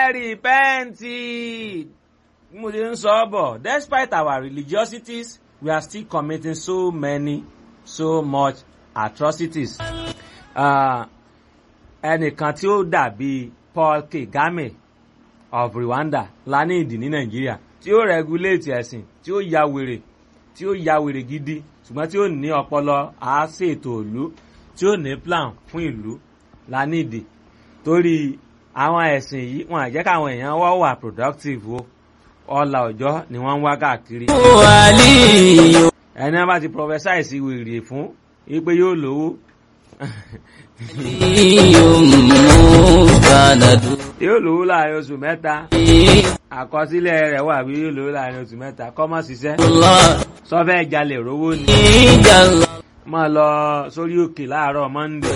repent mo ti ń sọ ọ́ bọ̀ despite our religiosities we are still committing so many so much atrocities. ẹnìkan tí ó dàbí Paul Kagame of Rwanda la ní ìdí ní Nàìjíríà tí ó regulate ẹ̀sìn tí ó ya wèrè tí ó ya wèrè gidi ṣùgbọ́n tí ó ní ọpọlọ àásètò ìlú tí ó ní plan fún ìlú la ní ìdí torí àwọn ẹ̀sìn yìí wọn àjẹ́ káwọn èèyàn wá wà productive o ọlà ọjọ́ ni wọ́n ń wá káàkiri. ẹni wọn bá ti prophesy sí wèrè fún wípé yóò lówó. yóò lówó láàrin oṣù mẹ́ta àkọsílẹ̀ rẹ̀ wà bí yóò lówó láàrin oṣù mẹ́ta kọ́ mọ́ ṣiṣẹ́ sọ́fẹ́ jalè rówó ni. máa lọ sórí òkè láàárọ̀ Monday.